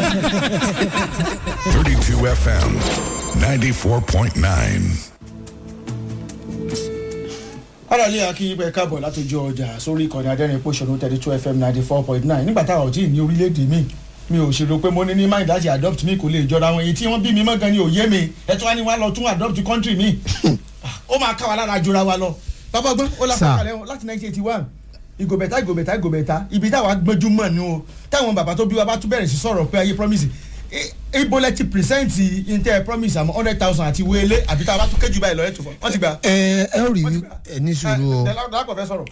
32 FM, 94.9. aráàlú akínyìnbẹ káàbọ̀ látọjú ọjà sórí ìkànnì adẹ́rìn pòṣónú thirty two fm ninety four point nine nígbà táwọn ò tí ì ní orílẹ̀-èdè mi mi ò ṣèrò pé mo ní ní mind láti adopt mi kò lè jọra wọn èyí tí wọ́n bí mi mọ́ gan ni ò yé mi ẹ̀ tí wọ́n ní wá lọ tún adopt country mi ó máa ká wa lára jọra wa lọ bàbá gbọ́n ó lápá kalẹ̀ wọn láti nineteen eighty one ìgòbẹ̀tà ìgòbẹ̀tà ìgòbẹ̀tà ibi táwa gbẹ́jú mọ̀ ni o táwọn bàbá tó bí wa bá tún bẹ̀rẹ̀ sí sọ̀rọ̀ pé ayé promise ibo lẹ ti present intel promise àmọ́ hundred thousand àti wele àbí tá a bá tún kéjú báyìí lọ ẹ̀ tó fọ́ wọ́n ti gbà. ẹ ẹ rí ẹ ní sùúrù o. dàlápọ̀ fẹ́ sọ̀rọ̀.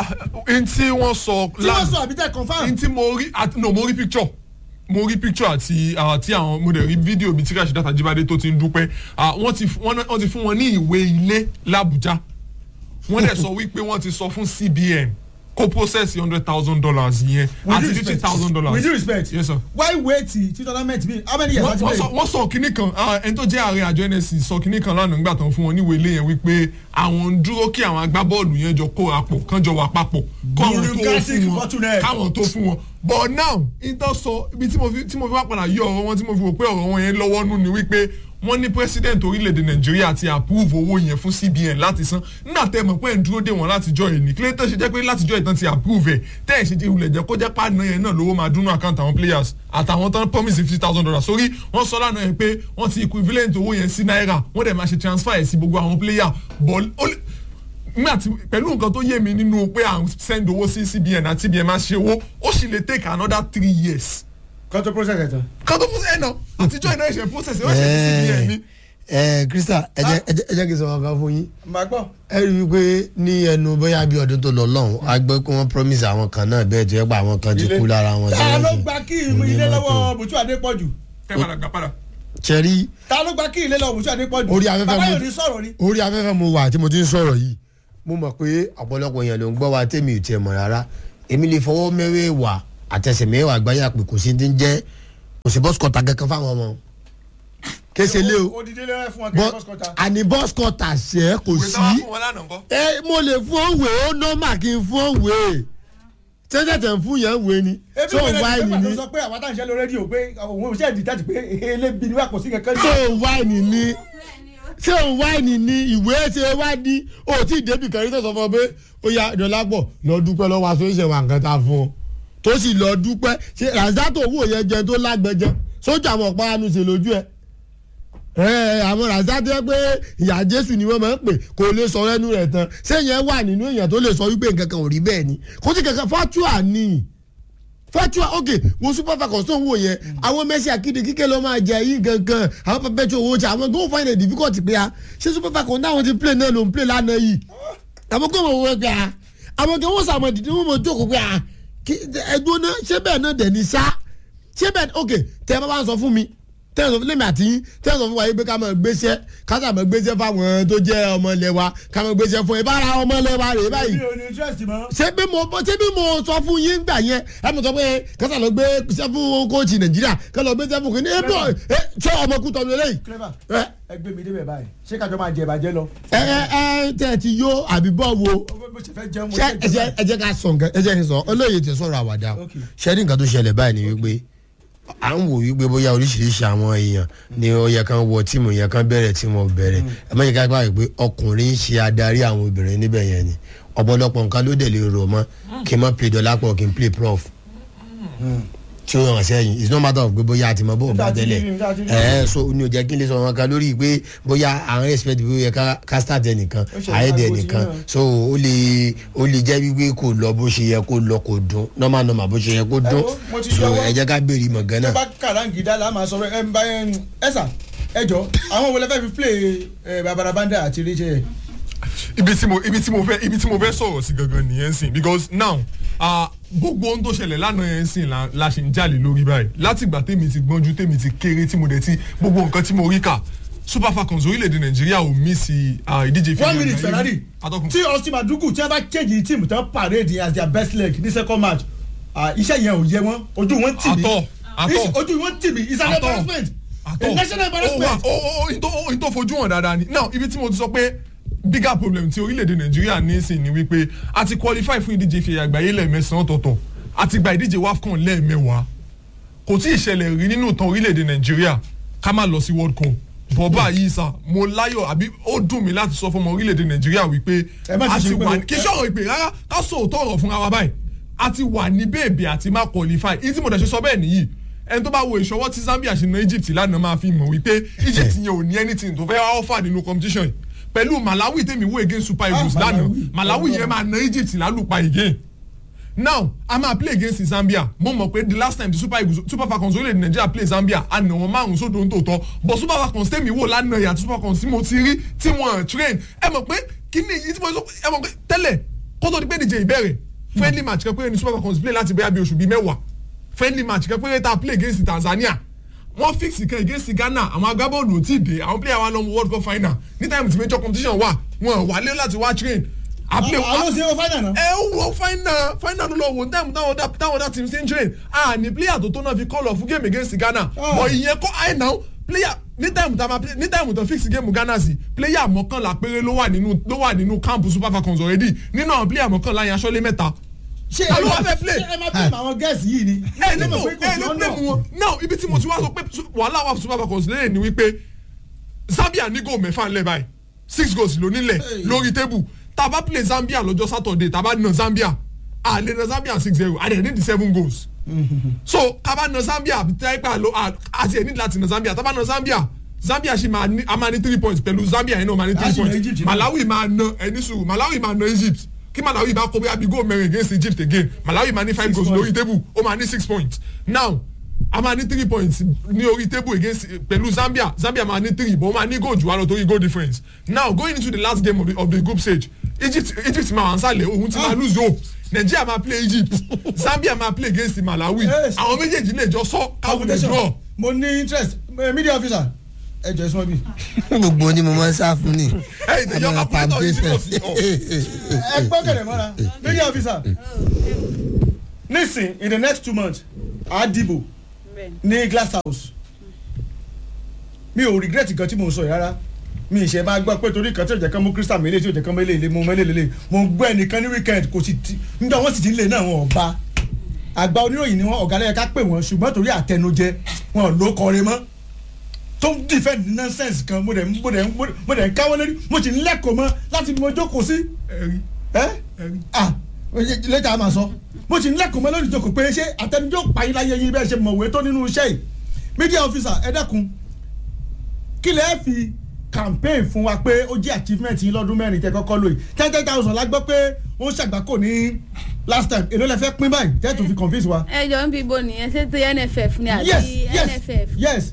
n tí wọ́n sọ tí wọ́n sọ àbí tẹ̀ confam. n tí mo rí àti no mo rí picture mo rí picture àti àti àwọn mo dẹ̀ rí fídíò bíi tí Rasheedat Ajibade tó ti ń dúpẹ́ wọ́n ti wọ́n ti fún wọn ní ìwé ilé l'Abuja wọ́n dẹ̀ sọ wípé wọ́n ti sọ fún CBN kó process hundred thousand dollars yẹn àti fifty thousand dollars. with due respect yes sir. why wait till tournament be how many years wọ́n láti wọ́n sọ play. wọ́n sọ kinní kan ah, ẹni tó jẹ́ ààrẹ àjọ NSC sọ kinní kan lánàá nígbà tó ń fún wọn níwèé ilé yẹn wípé àwọn ń dúró kí àwọn agbábọ́ọ̀lù yẹn jọ kó apò kán jọ wà papọ̀ káwọn tó Bureaucratic fún wọn bottleneck. káwọn tó fún wọn but now intan sọ ibi tí mo fi tí mo fi wá padà yọ ọ̀rọ̀ wọn tí mo fi wò pé ọ̀rọ̀ wọn yẹn lọ́wọ́ nù ni wípé wọ́n ní president orílẹ̀-èdè nàìjíríà ti approve owó yẹn fún cbn láti san nígbà tẹ́ ẹ mọ̀ pé ẹ̀ ń dúró dé wọn látijọ́ ẹ̀ ní kílẹ̀ tó ṣe jẹ́ pé látijọ́ ìtàn ti approve ẹ̀ tẹ́ ẹ̀ ṣe jẹ́ ìwúlẹ̀ jẹ́ kó jẹ́ pàdánù yẹn náà lówó máa dúnú account àwọn players àtàwọn tán promise fifty thousand dollars sórí wọ́n sọ lánàá yẹn pé wọ́n ti equivalent owó yẹn sí náírà wọ́n dẹ̀ máa ṣe transfer ẹ̀ sí gbogbo àwọn player but ó lè- nígbà tí pẹ̀lú nǹkan tó yé mi nínú pé à ń send owó sí cbn àti cbn máa ṣe owó ó sì lè take another three years kan tó process ẹ̀ tán. kan tó process ẹ̀ náà àtijọ́ iná ẹ̀ṣẹ̀ process ẹ̀ ó ṣe sí cbn ni. ẹ krista ẹ jẹ́ ẹ jẹ́- ẹ jẹ́ kí n sọ ọkàn fún yín màá gbọ́. ẹ rí i pé ní ẹnu bóyá bí ọdún tó lọ lọ́hùn a gbọ́ pé wọ́n promise àwọn kan náà bẹ́ẹ̀ tó yẹ pé àwọn kan ti kú lára wọn. ta ló sì- gba kí kò ìmú ní ilé mọ́tò. lọ́wọ́ bùtú adépọ̀jù. kẹ́ padà gbà padà. ṣẹ́rí ta ló gba kí ilé lọ́wọ́ bùtú adépọ̀jù. Orí afẹ́fẹ́ bàbá mo- yóò ní sọ̀rọ̀ ni. orí afẹ́fẹ́ mo wà tí mo ti ń sọ̀rọ̀ yìí mo mọ̀ pé ọ̀pọ̀lọpọ̀ èèyàn ló ń gbọ́ wa tèmi ò tiẹ̀ mọ̀ rárá èmi lè fọwọ́ mẹ́wẹ́ẹ̀wà àtẹsẹ̀ mẹ́wàá gbáyà pé kò sí ti ń jẹ́ kò sí bọ́sù kọ́ta kankan fáwọn ọmọ kése lé o odidi lé fún wọn kí bọ́ wọ́n kọ́ta. àní bọ́sù kọ́ta ṣẹ́ kò ìwé sí táwa fún wọn lánàá kọ́. ẹ mo lè fún òwe ó nọ́mà kí n fún òwe tẹ́tẹ̀tẹ̀ ń fún yẹn wé ni ebi tó wẹrẹ wáìnì ní ni pẹ̀lú sọ pé àwọn táwọn ìṣẹ́ lórí rédíò pé òun ò ṣe é dìtẹ́tì pé elébi ni wà kò sí kankan. tó wáìnì ni ṣé òun wáìnì ni ìwé ṣe wá ní o tí ì débi kan rí tó sọ fún ọ pé ó ya dọ́lápọ̀ lọ dúpẹ́ lọ́wọ́ aṣọ ìṣẹ̀wà nǹkan ta fún ọ tó sì lọ dúpẹ́ ṣe ràzátò owó yẹn jẹ tó lágbẹjẹ sójà àwọn ọ̀pá anu ṣe lójú ẹ ẹ àwọn ràzátò yẹ pé ìyá jésù ni wọ́n máa ń pè kò lè sọ ẹnu rẹ̀ tán sẹ́yìn wà nínú èèyàn tó lè sọ wípé nǹkan kan ò rí bẹ́ẹ̀ ni kò sí kankan fatua ni fatua ok wo super falcons tó ń wò yẹn àwọn Messi akéde kíkẹ́ ló máa jẹ yín gangan àwọn perpetual owó tí àwọn go find it difficult pé a ṣé super falcons náà ti play náà ló ń play lánàá yìí àwọn kò mọ̀ wọ́n pé a àwọn kò wọ́n sàmọ̀ dídí wọ́n mọ̀ jókòó pé a kí ẹdun náà ṣé bẹ́ẹ̀ náà dẹ̀ ní sá ṣé bẹ́ẹ̀ ok tẹ́ ẹ bá wá sọ fún mi tẹ́ ẹ sọ fún lèmi àti yín tẹ́ ẹ sọ fún wa yìí pé ká máa gbéṣẹ́ ká sà máa gbéṣẹ́ fáwọn tó jẹ́ ọmọ ilẹ̀ wa ká máa gbéṣẹ́ fún ẹ bá ara ọmọ ilẹ̀ wa rèé báyìí mi ò ní interest mọ́. ṣé bí mo ṣé bí mo sọ fún yín gbà yẹn ẹ mọ̀ sọ pé kásá lọ gbé ṣẹ́ fún kóòtù nàìjíríà ká lọ gbé ṣẹ́ fún kìnìún ẹ bọ̀ ẹ ṣé ọmọ kú tọ́nu eléyìí. clever ẹ ẹ gbé mi débẹ̀ báyìí ṣé kájọ máa jẹ ìbàjẹ́ lọ. ẹ ẹ tẹ ẹ ti yó àbí bọ́ wo bó ṣe fẹ́ jẹun mo ṣé ṣe ẹ jẹ́ ẹ jẹ́ ká sọ nǹkan ẹ jẹ́ kí n sọ olóye ti sọ̀rọ̀ àwàdà o Okay. ṣé ní nǹkan tó ṣẹlẹ̀ báyìí ni wípé à ń wò wípé bóyá oríṣiríṣi àwọn èèyàn ni ó yẹ kán wọ tíìmù yẹn kán bẹ̀rẹ̀ tí wọ́n bẹ̀rẹ̀ ẹ má yẹ ká gbà wípé ọkùnrin ń ṣe adarí àwọn obìnrin níbẹ̀ yẹn ni ọ̀pọ̀lọpọ̀ nǹkan ló dẹ̀ lè rò mọ́ kí n má play dọ́lápọ̀ kí n play prof tí ó hàn sẹ́yìn it's no matter of pé bóyá àti mọ bó bá Nígbà tí tẹ́lẹ̀ rí, nígbà tí rí. ẹ̀ ẹ́ so ní o jẹ́ kí n lè sọ wọn kan lórí pé bóyá àwọn expect bí ó yẹ ká ká start ẹnìkan Ó ṣe àyẹ̀dẹ̀ àgbo tí ẹnìkan náà. so ó lè ó lè jẹ́ wípé kò lọ bó ṣe yẹ kó lọ kò dún normal normal bó ṣe yẹ kó dún wo, mo ti so yọwọ́. ẹ jẹ́ ká béèrè mọ̀ tó gánà. bá kàráǹgídá la máa sọ ẹ ń bá ẹ sà ẹ jọ àwọn wo lẹ fẹ́ fi play ẹ babarabanda àti rachel ibi tí mo ibi tí mo fẹ́ ibi tí mo fẹ́ sọ̀rọ̀ sí gangan nìyẹn sìn because now ah, gbogbo ohun tó ṣẹlẹ̀ lánàá yẹn sìn la la ṣe ń jalè lórí báyìí láti ìgbà tèmi ti gbọ́njú tèmi ti kéré tí mo dẹ̀ ti gbogbo nǹkan tí mo rí kà super falcons orílẹ̀-èdè nàìjíríà ò mí sí ah, ìdíje one minute ferrari atọ́kùn tí austin madugu tí wọn bá change team tán parade as their best leg ní second match ah, iṣẹ́ yẹn ò yẹ wọn ojú wọn tì mí Àtọ̀, àtọ̀. Is- ojú wọn tì mí it's an Àtọ̀. embarrassment àtọ a national embarrassment. ó wà ó ó ó tó fojú hàn dáadáa ni now ibi tí mo ti sọ pé bigger problem ti orílẹ̀-èdè nàìjíríà ní sí ni wípé a ti qualify fún ìdíje ìfẹ̀yà àgbáyé lẹ́ẹ̀mẹsàn-án ọ̀tọ̀ọ̀tọ̀ a ti gba ìdíje wafcon lẹ́ẹ̀mẹwàá kò tí ì ṣẹlẹ̀ rí nínú ìtàn orílẹ̀-èdè nàìjíríà ká má lọ sí world cup bọ́bá yìí sà mo láyọ̀ àbí ó dùn mí láti sọ fún ọmọ orílẹ̀-èdè nàìjíríà wípé Ẹ má ti a ṣe ti pé- wà ní kí sọ̀rọ̀ ìpè rárá ká sọ òótọ́ ọ̀rọ̀ fúnra wa báyìí a ti wà ní bèbè àti má qualify ìyí tí mo dẹ̀ ṣe sọ bẹ́ẹ̀ nìyí ẹni tó bá wo ìṣọwọ́ tí Zambia ṣe na Egypt lánàá máa fi mọ̀ wípé Egypt yẹn ò ní anything tó fẹ́ offer nínú competition yìí pẹ̀lú Malawi tèmi wo against Super Eagles Ah, lánàá Malawi. Malawi yẹn máa na Egypt lálùpà again now a máa play against Zambia mo mọ̀ pé the last time the Super Eagles Super Falcons orílẹ̀-èdè Nàìjíríà play Zambia a nà wọ́n márùn sódò ń tòótọ́ but Super Falcons tèmi wò lánàá yàtọ̀ Super Falcons tí mo ti rí tí wọ́n train ẹ mọ̀ pé kíní yìí tí mo sọ ẹ mọ̀ pé tẹ́lẹ̀ kó tó di pé díje ìbẹ̀rẹ̀ friendly match kan péré ni Super Falcons play láti bẹ́ẹ̀ bí oṣù bíi mẹ́wàá friendly match kan péré tá a play against Tanzania wọ́n fix kan against Ghana àwọn agbábọ́ọ̀lù ò tí ì dé àwọn player wa lọ World Cup final ní time tí major competition wà wọn wálé láti wá train a play àwọn ṣe wọ́n fáìnà náà. ẹ ń wọ final final ló lọ wò táwọn táwọn ọ̀dà táwọn ọ̀dà team ṣe ń train a ní player tó tó náà fi call off fún game against Ghana Ah. but ìyẹn kọ́ àì náà player ní time tá a ma play ní time tó fix game Ghana sí player mọ́kànlá péré ló wà nínú ló wà nínú camp Super Falcons already nínú àwọn player mọ́kànlá yẹn aṣọ́lé mẹ́ta ṣé ta ló wá fẹ́ play? ṣé ẹ máa blame àwọn gẹ̀ẹ́sì yìí ni. ẹ ní Ẹ no mọ̀ pé kò ẹ sí ní ọ̀nà. blame wọn now ibi tí mo ti wá sọ pé su- wàhálà wà fún Super Falcons lẹ́yìn ni wípé Zambia ní goal mẹ́fà ńlẹ̀ báyìí six goals ló nílẹ̀ lórí table tá a bá play Zambia lọ́jọ́ Saturday tá a bá na Zambia a lè na Zambia six zero a dẹ̀ ní the seven goals so ká bá na Zambia tẹ́pẹ́ àlọ́ àti ẹ̀ ní láti na Zambia tá a bá na Zambia Zambia ṣì máa ní a máa ní three points pẹ̀lú Zambia yẹn náà máa ní A three sì na points Egypt náà. Malawi máa na ẹni sùúrù Malawi máa na Egypt kí Malawi bá kó bóyá bí goal mẹ́rin against Egypt again Malawi máa ní five Six goals points. lórí table ó máa ní six points now a máa ní three points ní orí table against pẹ̀lú Zambia Zambia máa ní three but ó máa ní goal jù wá lọ torí goal difference now going into the last game of the, of the group stage Egypt Egypt máa wà nsàlẹ̀ òun ti máa lose hope Nigeria máa play Egypt Zambia máa play against Malawi Yes. àwọn méjèèjì lè jọ sọ káwọn lè draw mo ní interest eh, media officer ẹ jọ ìsúnmọ́ bí. gbogbo ni mo máa ń sá fún ni. Hey, the young Àmọ́ operator is foundation. serious. Oh. ẹ gbọ́ kẹ̀lẹ̀ mọ́ra media officer nisin in the next two months a dìbò ní glass house mi ò regret nǹkan tí mo sọ yìí rárá mi ì ṣe máa gbọ́ pé torí kan tí ò jẹ́ kán mú crystal mele tí ò jẹ́ kán mele ilé mo mele lele mo ń gbọ́ ẹnìkan ní weekend kò sì ti nígbà wọ́n sì ti ń lè náà wọn ọba àgbà oníròyìn ni wọn ọ̀gá lẹ́yìn ká pè wọ́n ṣùgbọ́n torí àtẹnujẹ wọn ló kọrin mọ́ tó ń defend nonsense kan mo dẹ̀ ń- mo dẹ̀ ń- mo dẹ̀ ń káwọ́ lórí mo sì ń lẹ́kọ̀ọ́ mọ́ láti mo jókòó sí Ẹ̀rí, ẹ ẹ̀rí. ah lẹ́tà a máa sọ mo sì ń lẹ́kọ̀ọ́ mọ́ lórí ìjókòó pé ṣé àtẹnujọ́ pààyàn láyé yín bẹ́ẹ̀ ṣe mọ̀wé tó nínú iṣẹ́ yìí media officer ẹ dẹ́kun kí lẹ́ẹ̀ fi campaign fún wa pé ó jẹ́ achievement yín lọ́dún mẹ́rin tẹ́ kọ́kọ́ lóye ten ten thousand la gbọ́ pé ó ń ṣàgbákò ní last time èló lẹ fẹ́ pín báyìí tẹ́ tún fi convince wa. ẹ jọ ń bí ibo nìyẹn ṣé ti nff ni àbí yes yes nff yes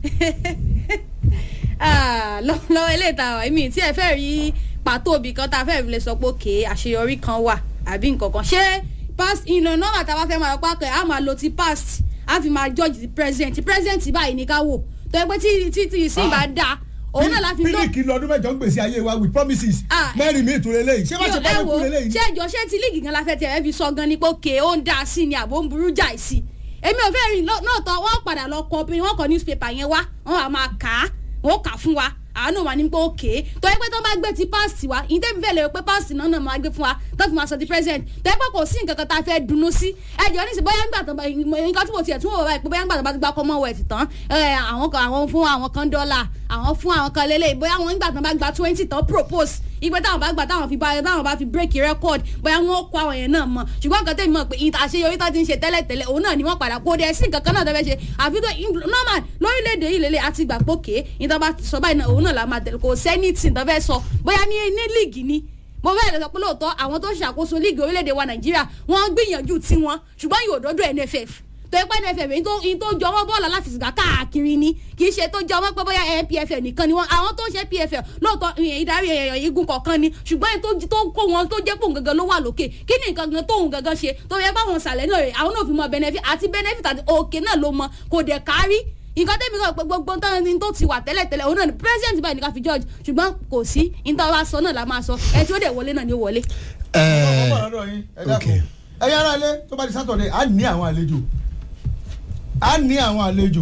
Ah, lọ- lọ́wọ́ ilé ìta wa èmi tí ẹ fẹ́ rí pàtó òbí kan tá a fẹ́ fi lè sọ pé òkè àṣeyọrí kan wà àbí nǹkan kan ṣé past ìlànà nọ́mbà tá a bá fẹ́ máa pa kẹ́ a máa lo ti past a fi máa judge ti present ti present báyìí ní ká wò tó yẹ pé tí tí tí ìsìn bá da òun náà láti lọ pílíkì lọ́dún mẹ́jọ ń gbèsè ayé wa with promises Ah, mẹ́rin mi ìtúrẹ́ lẹ́yìn ṣé má ṣe bá ẹ mi wo kúrẹ́ lẹ́yìn. ṣé ìjọ ṣé ti líìgì gan la fẹ́ tiẹ̀ fi sọ gan ni pé òkè ó ń da sí ni àbó ń burú jà sí èmi ò fẹ́ rí lọ́- lóòótọ́ wọ́n padà lọ kọ pé wọ́n kọ newspaper yẹn wá wọ́n wà máa kà á wọ́n kà á fún wa àánú wa ní pé òkè tó yẹ pé tó bá gbé ti past wa ìyẹn tẹ́mi fẹ́ lè rò pé past náà náà máa gbé fún wa tó fi máa sọ ti present tó yẹ pé kò sí nǹkan kan tá a fẹ́ dunnú sí ẹjọ́ ní sè bóyá ńgbà tó bá nǹkan tí mo tiẹ̀ tún wò báyìí pé bóyá ńgbà tó bá ti gba commonwealth tán ẹ, àwọn kan àwọn fún àwọn kan dọ́là àwọn fún àwọn kan lélẹ̀ bóyá wọn ńgbà tó bá gba twenty tán propose ìgbẹ́ táwọn bá gbà táwọn fi bá táwọn bá fi break record bóyá wọn kó àwọn yẹn náà mọ̀ ṣùgbọ́n nǹkan tẹ̀mí mọ̀ pé ìta àṣeyọrí tó ti ń ṣe tẹ́lẹ̀tẹ́lẹ̀ òun náà ni wọ́n padà kó dẹ̀ sí nǹkan kan náà tó fẹ́ ṣe àfi tó normal lórílẹ̀‐èdè yìí lélẹ̀ àti gbà pókè ìta bá sọ báyìí náà òun náà la máa tẹ̀lé kò sẹ́ni tì tó fẹ́ sọ bóyá ní ní líìgì ni mo fẹ́ lè sọ pé lóòótọ́ àwọn tó ṣàkóso líìgì orílẹ̀‐èdè wa nàìjíríà wọ́n gbìyànjú tiwọn ṣùgbọ́n yóò dọ́dọ̀ nff tó yẹ pé nff yìí tó yìí tó jọ wọ́n bọ́ọ̀lù aláfẹsẹ̀gbá káàkiri ni kì í ṣe tó jọ wọ́n pé bóyá npfl nìkan ni wọ́n àwọn tó ń ṣe pfl lóòótọ́ ìyẹn ìdarí èèyàn igun kọ̀ọ̀kan ni ṣùgbọ́n èyí tó- tó kó wọn tó jẹ́ pòun gangan ló wà lókè kí ni nǹkan gan tóun gangan ṣe tó yẹ báwọn sàlẹ̀ náà rè àwọn náà fi mọ benefit àti benefit àti òkè náà ló mọ kò dẹ̀ kárí nǹkan tẹ́mi kọ́ pé gbogbo tán ni tó ti wà tẹ́lẹ̀tẹ́lẹ̀ òun náà ni president báyìí ní ká fi judge ṣùgbọ́n kò sí níta wá sọ náà la máa sọ ẹ tí ó dẹ̀ wọlé náà ni ó wọlé. ọmọ ẹ ọ̀rọ̀ yín ẹ ok. dákun ẹ̀yin ará ilé tó bá di sátọ̀dẹ̀ á ní àwọn àlejò á ní àwọn àlejò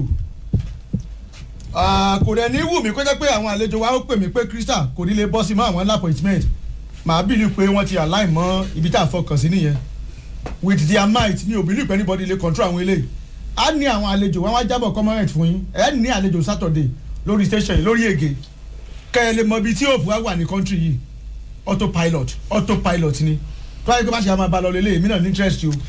Ah, kò dẹ̀ ní wù mí kó jẹ́ pé àwọn àlejò wa ó pè mí pé Crystal kò ní lè bọ́ sí mọ́ àwọn appointment màá bìlì pé wọ́n ti align mọ́ ibi tá a fọkàn sí nìyẹn with their might ní òbí nípa anybody lè control àwọn eléyìí a ní àwọn àlejò wọn wá jábọ̀ comment fún yín ẹ ní àlejò Saturday lórí station yìí lórí ègè kẹ́ ẹ lè mọ ibi tí hope wá wà ní country yìí autopilot autopilot ni tó wáyé pé bá ṣe máa bá lọ lélẹ̀ èmi náà ní interest o.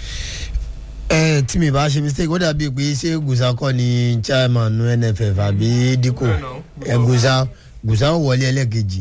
ẹ tí mi bá ṣe mistake ó dàbí pé ṣé gusa kọ́ ni chairman nu nff àbí diko ẹ gusa gusa ó wọlé ẹlẹ́kejì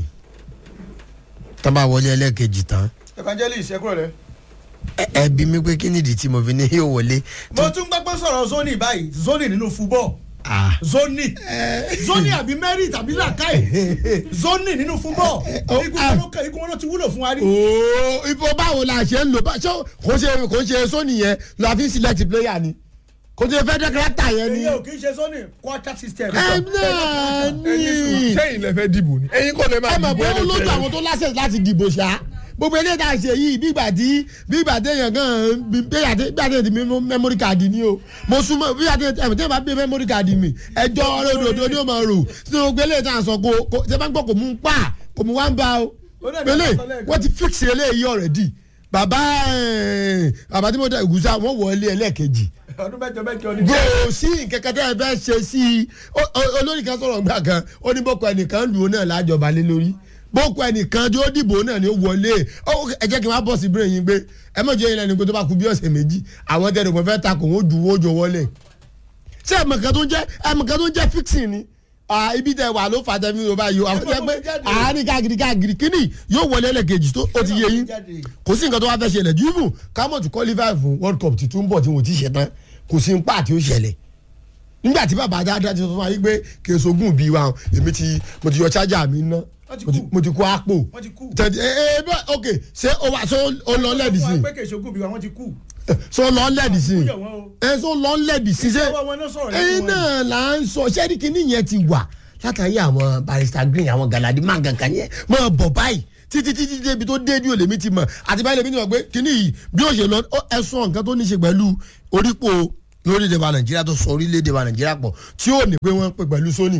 tán bá wọlé ẹlẹ́kejì tán evangelist ẹ kúrò rẹ. ẹ- ẹ bí mi pé kí nìdí tí mo fi ní yóò wọlé. mo tún gbọ́ pé sọ̀rọ̀ zoni báyìí zoni nínú football Ah. zoni zoni àbí merit àbí làkàì zoni nínú football oh, igun ah. wọn ló kẹ igun wọn ló ti wúlò fún wa rí. ooo ibo báwo la ṣe ń lò bá ṣé kò ṣe kò ṣe sóni yẹn lọ àfi select player ni kò ṣe fẹ́ dẹ́kẹ́rẹ́tà yẹn ni. èyí ò kì í ṣe zoni quarter system. ẹ náà ní. sẹ́yìn lẹ fẹ́ dìbò ni ẹ̀yin kọ́ lẹ máa ẹ mọ̀ dìbò pé ó lójú ẹlẹ́fẹ̀ẹ́. àwọn tó lásẹ̀ láti dìbò ṣá gbogbo eléyìí tá a ṣe yìí bí ìgbà tí bí ìgbà tí èèyàn gan bí bí ìgbà tí bí ìgbà tí èèyàn ti mẹ́mórì káàdì ni o mo súnmọ́ bí ìgbà tí èèyàn tí èèyàn bá gbé mẹ́mórì káàdì mi ẹjọ́ ọlọ́dọọdọ ni ó máa rò sínú gbogbo eléyìí tá a sọ kó kó ṣe bá ń gbọ́ kò mú un pa kò mú wá ń bá o Ó dẹ̀ ní pélé ọ̀sán lẹ́ẹ̀kan. wọ́n ti fix eléyìí already bàbá ẹ̀, bàbá tí mo dá ìgúsà wọ́n wọlé ẹlẹ́ẹ̀kejì ọdún mẹ́jọ mẹ́jọ ni. bó sí nkẹkẹ tẹ ẹ bẹ ṣe sí i ó- ó- olórí kan sọ̀rọ̀ gbà kan ó ní boko ẹnìkan lù ú náà lájọba lé lórí boko ẹnìkan tí ó dìbò náà ni ó wọlé ó ẹ jẹ́ kí n má bọ̀ sí bírè yín gbé ẹ mọ̀ jẹ́ yín lẹ́nu pé tó bá kú bí ọ̀sẹ̀ méjì àwọn tẹ̀lé kò fẹ́ ta kò wọ́n ju owó jọ wọlé ṣé ẹ̀mọ̀kan tó ń jẹ́ ẹ̀mọ̀kan tó ń jẹ́ fixing ni Ah, ibi tẹ wà ló fà tẹ fi yorùbá yìí o àwọn tẹ pé àárín káàkiri káàkiri kíní yóò wọlé ẹlẹ́kejì tó ó ti yé yín kò sí nǹkan tó wá fẹ́ ṣẹlẹ̀ jùlọ kámọ̀ tó qualify fún world cup ti tún bọ̀ tí wọ́n ti ṣe tán kò sí nípa àti ó ṣẹlẹ̀ nígbà tí bàbá dáadáa ti sọ fún wa yìí pé kí n sogún bí wa èmi ti mo ti yọ chájà mi ná Wọ́n ti mo ti- kú. mo ti kó àpò Wọ́n ti kú. tẹ̀tẹ̀ ẹ ẹ bá ok ṣé o wa ṣé o lọ lẹ́ẹ̀dì sí wọ́n pé kèsì ogún bí wa wọ́n ti kú. ṣé o lọ lẹ́ẹ̀dì sí Kúyọ̀ wọn o. ẹ ṣé o lọ lẹ́ẹ̀dì sí ṣé Ìjọba wọn náà sọ̀rọ̀ lẹ́nu ẹyin wọn. náà là ń sọ ṣẹ́ẹ́dì kìíní yẹn ti wà látàrí àwọn barista green àwọn galadi máa gangan yẹn máa bọ̀ báyìí títí títí débi tó dé ní olèmí ti mọ̀ àti báyìí lèmi ti mọ̀ pé kìíní yìí bí ó ṣe lọ ó ẹ̀sùn nǹkan tó ní ṣe pẹ̀lú orípo lórílẹ̀‐èdè wa nàìjíríà tó sọ orílẹ̀‐èdè wa nàìjíríà pọ̀ tí ó ní pé wọ́n pè pẹ̀lú sóní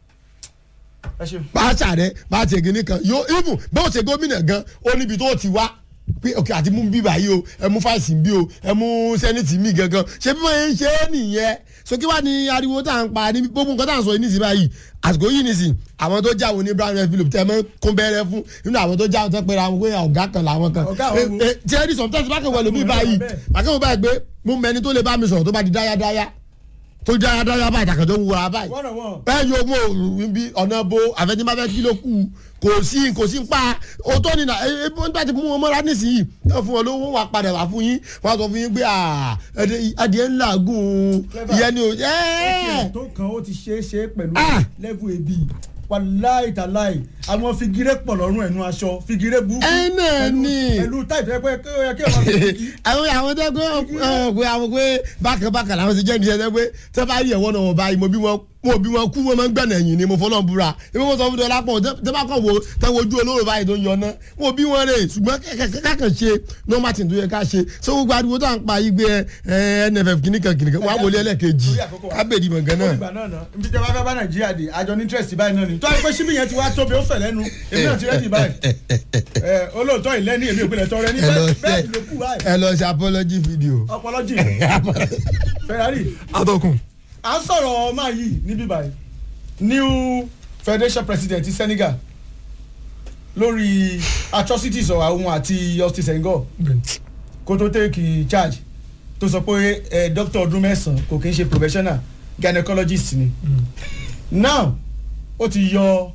ẹ ṣeun. pàṣà rẹ pàṣẹ gíní kan yóò even bó ṣe gómìnà gan ó níbi tó ti wá pé ok àti mú bí báyìí o ẹ mú fáìsì bí o ẹ mú sẹ́nìtì mi gangan ṣé bí wọ́n ń ṣe é nìyẹn so kí wàá ní ariwo tá à ń pa ní gbogbo nǹkan tá à ń sọ yìí nísìnyí báyìí àsìkò yìí nísìnyí àwọn tó jáwọ́ ní brown red philip tẹ́ ẹ mọ́ kún bẹ́rẹ́ fún nínú àwọn tó jáwọ́ tó pé ra wọn pé ọ̀gá kan làwọn kan Ọ̀gá àwọn wo? Eh, eh, tí ẹ rí sometimes bákan wọlé mi báyìí bákan wọ báyìí pé mo mẹni tó lè bá mi sọ̀rọ̀ tó bá di dáyadáya tó dáyadáya báyìí àtàkàtọ́ wúra báyìí wọ́n náà wọ́n. bẹ́ẹ̀ yóò mú òòrùn bí ọ̀nà bo àfẹnimafẹ́ kí ló kù kò sí kò sí pa òótọ́ nínà nígbà tí mú wọn mọ́ra nísìnyí náà fún wọn lówó wà padà wá fún yín wọn á sọ fún yín pé ah, ẹdẹ- adìẹ ńlá gùn Clever. ìyẹn ni ò Ẹ̀kẹ́ ẹ́ tó kan ó ti ṣeé ṣe pẹ̀lú Ah. level ebi wàláì tàláì àwọn figire pọ̀ lọ́rùn ẹ̀nu aṣọ figire burúkú Ẹ náà pẹ̀lú- ni. pẹ̀lú táìpì ẹ pé kí ó yẹ kí ọmọ fi kí. àwọn àwọn tẹ pé pé àwọn pé bákan bákan làwọn ti jẹ́ ní ẹsẹ̀ pé tẹ́ bá rí ẹ̀wọ́n náà wọ́n báyìí mo bí wọn mo bí wọn kú wọn máa ń gbẹ̀nà ẹ̀yìn ni mo fọlọ́ ń búra ebi mo sọ fún dọ́là pọ̀ tẹ́ bá kàn wo tẹ́ wo ojú olóró báyìí tó ń yọ ná mo bí wọn rè ṣùgbọ́n kákan ṣe normal thing tó yẹ ká ṣe ṣé gbogbo ariwo tó à ń pa yí gbé ẹ nff kìnnìkan kìnnìkan wà wọlé ẹlẹ́kejì Lórí àkókò wa. kábèdì mọ̀gán náà. olùgbà náà náà ibi tí a bá fẹ́ bá nàìjíríà dé àjọ ní interest báyìí náà ni tó a pé síbí yẹn ti wá tóbi ó fẹ̀ lẹ́nu èmi náà ti rẹ́dì báyìí ẹ olóòótọ́ ìlẹ́ni èmi òpinlẹ̀ tọrẹ ní ẹ lọ bẹ́ẹ̀ ṣe bẹ́ẹ̀ ló kù báyìí ẹ lọ ṣe apology video. ọpọlọ jì ferrari atọ́kùn à ń sọ̀rọ̀ máa yìí níbí báyìí new federation president ti senegal lórí atrocities of àwọn àti justice senghor kó tó take charge tó sọ pé ẹ doctor ọdún mẹ́sàn-án kò kí ń ṣe professional gynecologist ni now ó ti yọ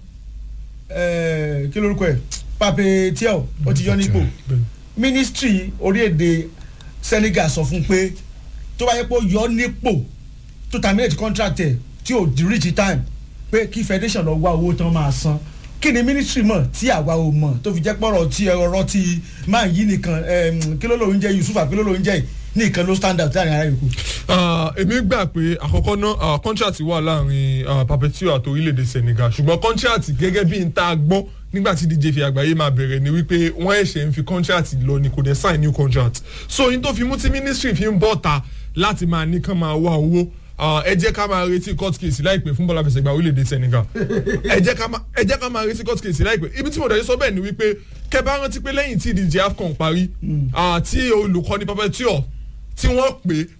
ẹ kí lórúkọ ẹ pape tiel ó ti yọ nípò ministry orílẹ̀-èdè senegal sọ fún pé tó bá yẹ pé ó yọ nípò tó terminate contract ẹ̀ tí ò di reach time pé kí federation lọ wá owó tán máa san kí ni ministry mọ̀ tí àwa ò mọ̀ tó fi jẹ́ pọ̀rọ̀ tí ọ̀rọ̀ tí máa yí nìkan em, kí ló lóun jẹ́ yusuf àbí kí ló lóun jẹ́ yìí nìkan ló stand out láàrin ara yòókù. Ah, èmi gbà pé àkọ́kọ́ náà contract wà láàrin ah, Perpetua àti orílẹ̀-èdè Senegal ṣùgbọ́n contract gẹ́gẹ́ bí n ta gbọ́ nígbà tí díje fi àgbáyé máa bẹ̀rẹ̀ ni wípé wọ́n ẹ̀ṣẹ̀ ń fi contract lọ ni kò dẹ̀ sign new contract so yín tó fi mú tí ministry fi ń bọ̀ ta láti máa ní kán máa wá owó ah, ẹ jẹ́ ká máa retí court case láìpẹ́ fún bọ́lá fẹsẹ̀ gba orílẹ̀-èdè Senegal ẹ jẹ́ ká máa- ẹ jẹ́ ká máa retí court case láìpẹ́ ibi tí mo dẹ̀ sọ bẹ́ẹ̀ ni wípé kẹ́ bá rántí pé lẹ́yìn tí ìdíje AFCON parí ah, tí olùkọ́ni Perpetua tí wọ́n pè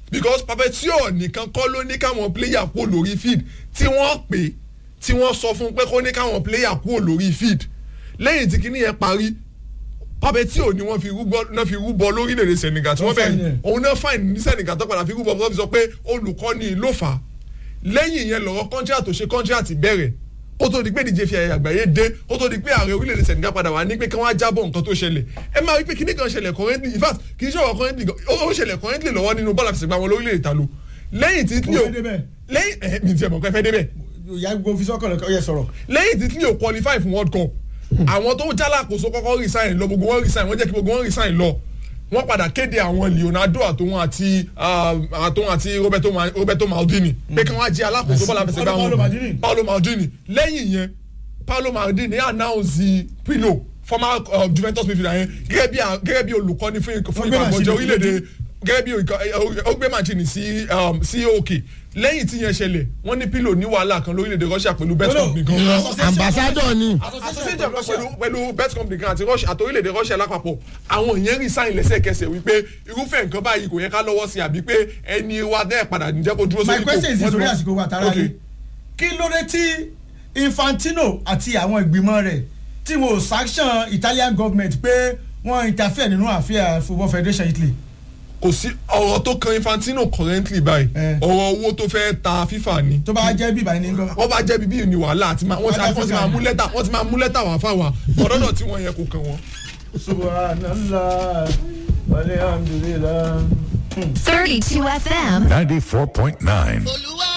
because papetio nìkan kọ́ ló ní káwọn player kúrò lórí field tí wọ́n pè tí wọ́n sọ fún pé kó ní káwọn player kúrò lórí field lẹ́yìn tí kinní yẹn parí papetio ni wọ́n fi rúbọ náà fi rúbọ lórílẹ̀‐èdè senegal tí wọ́n Wọ́n fine bẹ̀rẹ̀ ẹ̀. òun náà fine ní senegal tó padà fi rúbọ tó fi sọ pé olùkọ́ni ló fà á lẹ́yìn yẹn lọ́rọ̀ contract tó ṣe contract bẹ̀rẹ̀ ó tó di pé díje fi àyè àgbáyé dé ó tó di pé ààrẹ orílẹ̀-èdè senegal padà wá ní pé kí wọ́n á jábọ̀ nǹkan tó ṣẹlẹ̀ ẹ máa rí pé kíní kan ṣẹlẹ̀ currently in fact kì í ṣọ̀rọ̀ currently gan- ó ó ṣẹlẹ̀ currently lọ́wọ́ nínú bọ́ọ̀lù àfẹsẹ̀gbá wọn lórílẹ̀-èdè ta ló lẹ́yìn tí Mo Italy ò fẹ́ débẹ̀. lẹ́yìn ẹ̀ mi ti ẹ̀ mọ̀ pé fẹ́ débẹ̀ ìyá gbogbo fi sọ́kàn lọ́kọ́ yẹ sọ̀rọ̀. lẹ́yìn tí Italy ò qualify fún world cup àwọn tó jálàkóso kọ́kọ́ resign lọ gbogbo wọn resign wọ́n jẹ́ kí gbogbo wọn resign lọ wọ́n padà kéde àwọn Leonardo àtòun àti ah, àtòun àti Roberto Ma- Roberto Maldini pé kí wọ́n á jẹ́ alákòóso bọ́ọ̀lù àfẹsẹ̀gbá Paolo wọn Maldini. Paolo Maldini lẹ́yìn yẹn Paolo Maldini announce Pirlo former uh, Juventus midfielder yẹn gẹ́gẹ́ bí a- gẹ́gẹ́ bí olùkọ́ni fún ikọ̀- fún Ó gbé ikọ̀ àgbọ̀jẹ̀ Mancini orílẹ̀-èdè gẹ́gẹ́ bí ikọ̀- ó gbé Mancini sí um, sí òkè lẹ́yìn tí yẹn ṣẹlẹ̀ wọ́n ní Pirlo ní wàhálà kan lórílẹ̀-èdè Russia pẹ̀lú bet Hello. company kan Association- ambassador ni association of pẹ̀lú pẹ̀lú bet company kan àti Russia àti orílẹ̀-èdè Russia lápapọ̀ àwọn èèyàn resign lẹ́sẹ̀kẹsẹ̀ wípé irúfẹ́ nǹkan báyìí kò yẹ ká lọ́wọ́ sí àbí pé ẹni wa dẹ́ padà níjẹ́ kó dúró my sórí question is Wọ́n ti ìsòrí wọ́n- àsìkò wa tara Okay. ni kí ló dé tí Infantino àti àwọn ìgbìmọ̀ rẹ̀ tí wọn ò sanction Italian government pé wọ́n interfere nínú àfíà football federation Italy. kò sí ọ̀rọ̀ tó kan Infantino currently báyìí Eh. ọ̀rọ̀ owó tó fẹ́ ta FIFA ni tó bá jẹ́ bíbá ẹni gbọ́. wọ́n bá jẹ́ bíbí ní wàhálà àti máa wọ́n ti Wọ́n wọ́n ti máa mú lẹ́tà wọ́n ti máa mú lẹ́tà wá fáwa ọ̀dọ́dọ̀ tí wọ́n yẹ kó kàn wọ́n. subhanallah walhamdulillah. 32 FM. 94.9. olúwa